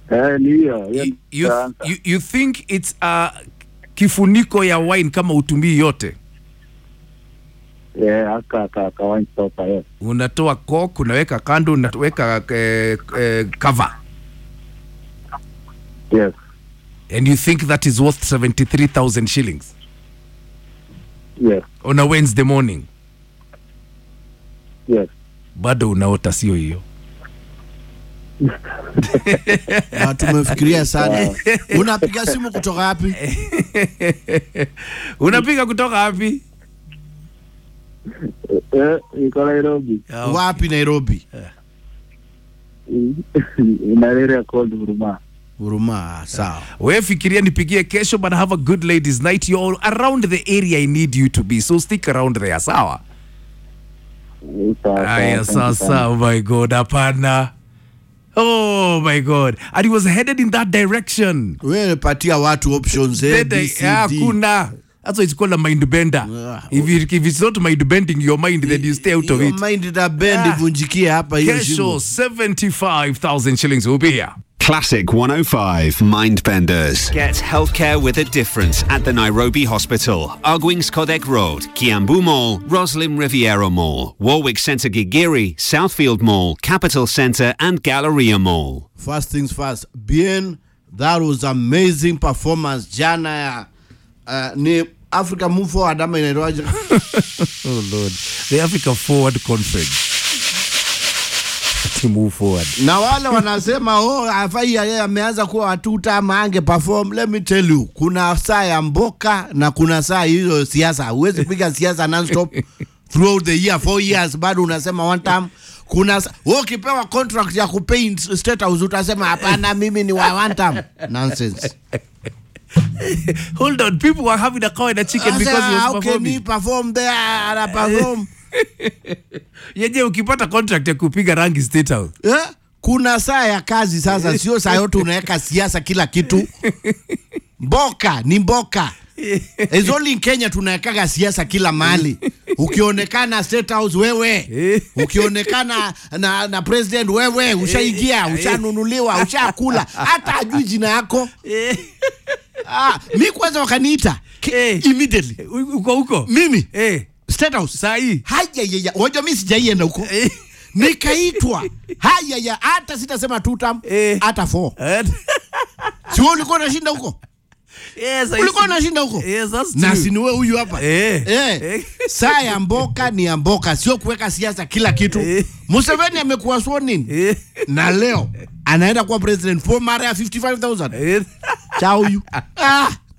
Eh, ni hiyo hiyo You, you, ndio answer. you, you think it's a kifuniko ya wine kama utumii yote Eh, aka ka ka wine stopper yes. unatoa cork unaweka kando unaweka eh, eh, cover Yes. and you think that is worth 73000 shillings Yes. on a wednesday morning Yes. bado unaota sio hiyo Na tumefikiria sana. Unapiga simu kutoka wapi? unapiga kutoka wapi Eh, iko Nairobi. Wapi Nairobi? In an area called Huruma. Huruma, sawa. we fikiria nipigie kesho but have a good ladies night you're around the area i need you to be so stick around there sawa Eh, sawa, aya sawa, thank you sasa sana. oh my god hapana oh my god and he was headed in that direction Wewe patia watu options A, B, C, Yeah, D. hakuna that's why it's called a mind bender Yeah. if, it, if it's not mind bending your mind then you stay out of Hiyo it mind ita bend Ah. ivunjikie hapa hiyo kesho shimo. 75000 shillings will be here Classic 105 Mindbenders. Get healthcare with a difference at the Nairobi Hospital, Arguings Kodek Road, Kiambu Mall, Roslyn Riviera Mall, Warwick Centre Gigiri, Southfield Mall, Capital Centre, and Galleria Mall. First things first. Bien, that was amazing performance jana ya uh, ni Africa Move Forward ama inaitwaje? oh lord the africa forward conference to move forward na wale wanasema oh, afai yeye ameanza kuwa watuta ama ange perform. Let me tell you, kuna saa ya mboka na kuna saa hizo siasa. Huwezi piga siasa non-stop throughout the year, four years, bado unasema one time. Kuna sa- wewe ukipewa contract ya kupaint state house utasema hapana, mimi ni wa one time. Nonsense. hold on people were having a cow and a chicken because he Sasa, was how can he performing perform there ana perform yeje ukipata contract ya kupiga rangi state house eh? kuna saa ya kazi sasa, sio saa yote unaweka siasa kila kitu. Mboka ni mboka. It's only in Kenya tunawekaga siasa kila mahali. Ukionekana State House wewe, ukionekana na, na president wewe, ushaingia, ushanunuliwa, ushakula, hata ajui jina yako. Ah, mi kwanza wakaniita Ki- Eh. immediately uko huko mimi eh State House saa hii haya ya wajua mimi sijaienda huko nikaitwa haya ya hata sitasema two term Eh. hata four si wewe ulikuwa unashinda huko yes, I ulikuwa see. unashinda huko Yes, that's na true. si ni wewe huyu hapa Eh. Eh. Eh. saa ya mboka ni ya mboka sio kuweka siasa kila kitu Eh. Museveni amekuwa sworn in Eh. na leo anaenda kuwa president for mara ya 55000 Eh. cha huyu ah